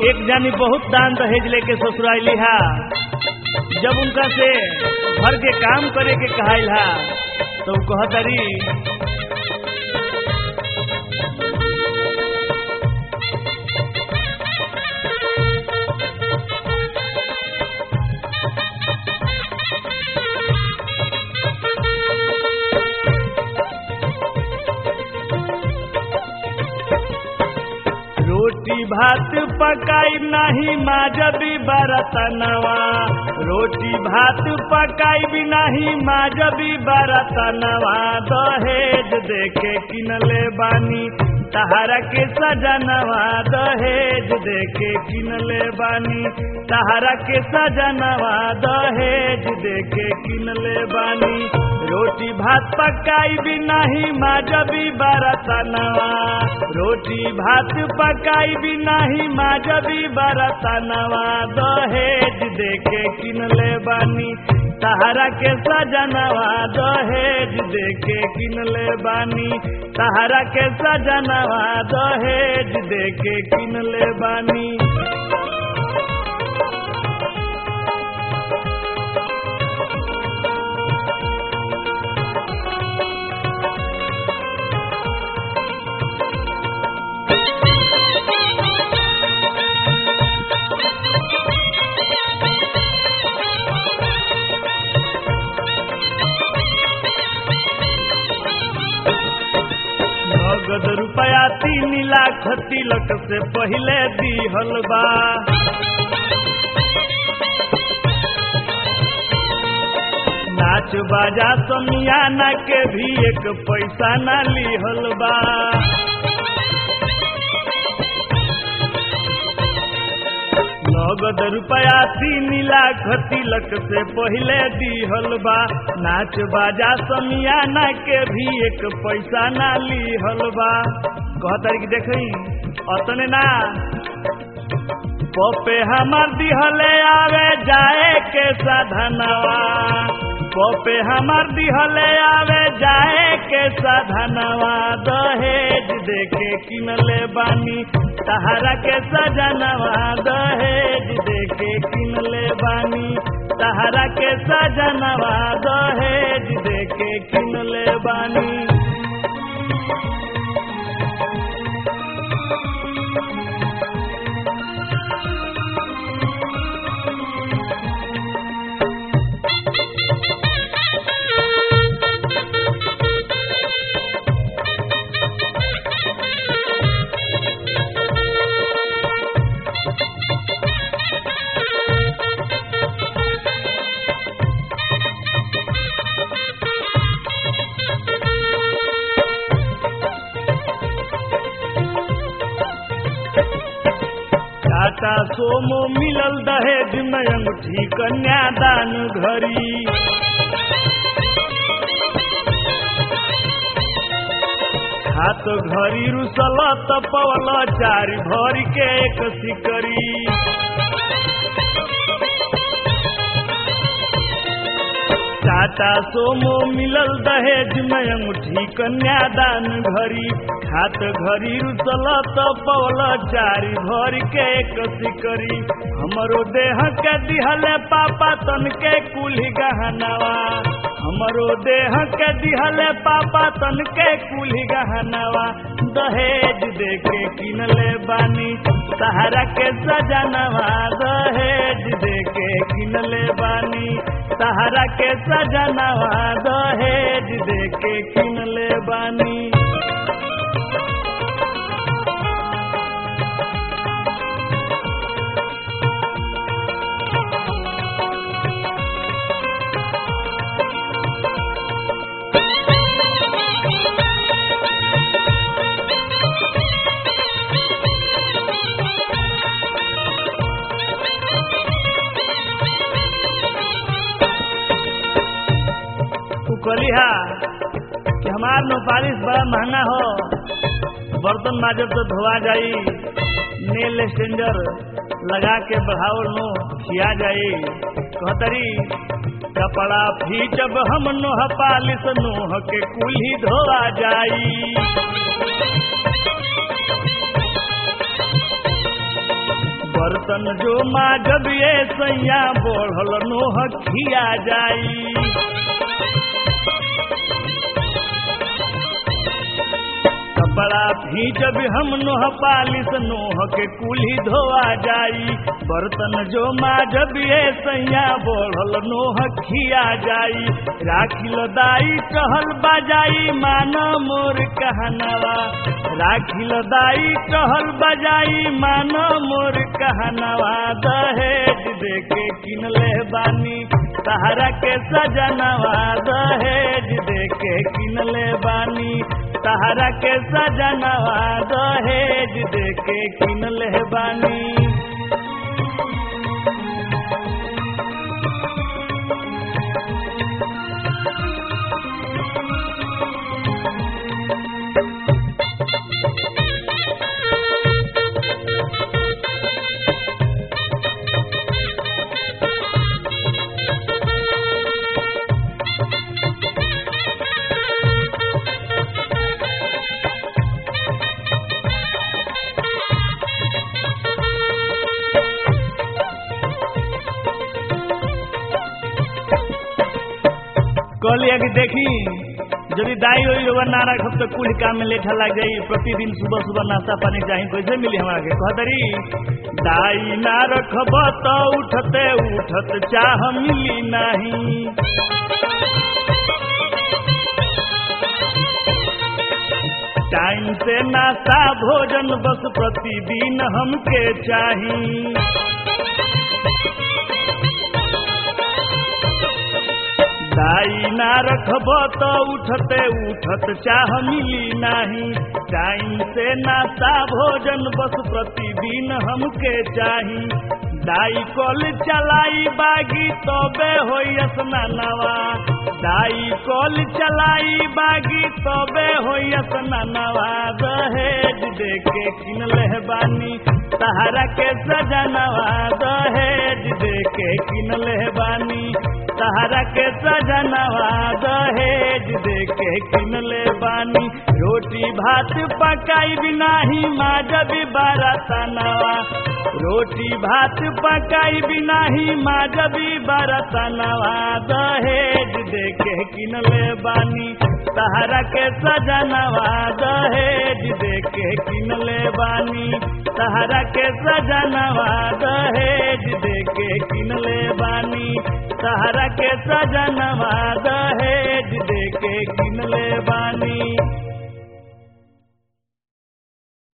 एक जानी बहुत दान दहेज लेके ससुराली हा जब उनका से घर के काम करे के कहाइल हा तो कहतरी रोटी भात पकाई नहीं माजबी बरतनवा रोटी भात पकाई भी नहीं माजबी बरतनवा दहेज देखे किनले बानी तहारा के सजनवा दहेज देखे किनले बानी तहारा के सजनवा दहेज देखे किनले बानी रोटी भात पकाई भी नहीं माजबी बरतनवा रोटी भात पकाई भी नहीं माजबी बरतनवा दहेज देखे किनले बानी तहारा के सजनवा दहेज देखे किनले बानी तहारा के सजनवा दहेज देखे किनले बानी नगद रुपया तीन लाख तिलक से पहले दिहल बा नाच बाजा समियाना के भी एक पैसा ना लिहल बा नगद रुपया तीन लाख तिलक से पहले दिहल बा नाच बाजा समियाना के भी एक पैसा ना लिहल बा कहतर की देखी अतने ना पपे हमार दिहले आवे जाए के साधनवा पपे हमार दिहले आवे जाए के साधनवा दहेज देखे किनले बानी तहारा के सजनवा दहेज देखे किनले बानी तहारा के सजनवा दहेज देखे किनले बानी टाटा सोमो मिलल दहेज में अंगूठी कन्यादान घरी हाथ घरी रुसल तपवल चार भर के एक सिकरी टाटा सोमो मिलल दहेज में अंगूठी कन्यादान घरी हाथ घरी रुसल तपवल चार भर के एक सिकरी हमरो देह के दिहले पापा तन के कुली गहनवा हमरो देह के दिहले पापा तन के कुली गहनवा दहेज देके किनले बानी सहारा के सजनवा दहेज देके किनले बानी सहारा के सजनवा दहेज देके किनले बानी कलिहा कि हमार नो पालिश बड़ा महंगा हो बर्तन माजब तो धोआ जाई नेल एक्सचेंजर लगा के बढ़ावल नो खिया जाई कहतरी कपड़ा फीचब हम नोह पालिश नोह के कुल्ही धोआ जाई बर्तन जो माँ जब ये सैया बढ़ल नोह खिया जाई कपड़ा भी जब हम नोह पालिस नोह के कुली धोआ जाई बर्तन जो माँ जब ये सैया बढ़ल नोह खिया जाई राखिल दाई टहल बजाई माना मोर कहनवा राखिल दाई टहल बजाई माना मोर कहनवा दहेज देके किनले बानी सहारा के सजनवा दहेज देके किनले बानी सहारा के सजनवा दहेज देके किनले बानी कहलिए कि देखी यदि दाई होई होगा ना रखब तो कुल काम में लेठा लग जाई प्रतिदिन सुबह सुबह नाश्ता पानी चाही कैसे मिली हमारा के कहतरी दाई ना रखब तो उठते उठत चाह मिली नहीं टाइम से नाश्ता भोजन बस प्रतिदिन हमके चाही दाई ना रखब तो उठते उठत चाह मिली नहीं टाइम से नाश्ता भोजन बस प्रतिदिन हमके चाही दाई कल चलाई बागी तबे होई स्नानवा दाई कल चलाई बागी तबे होई स्नानवा दहेज देके किनले बानी सहारा के सजनवा दहेज देके किनले बानी सहारा के सजनवा दहेज देके किनले बानी रोटी भात पकाई बिनाही माजबी बरतनवा रोटी भात पकाई बिनाही माजबी बरतनवा दहेज देके किनले बानी सहारा के सजनवा दहेज देके किनले बानी सहारा के सजनवा दहेज देके किनले बानी सहारा के सजनवा दहेज देके किनले बानी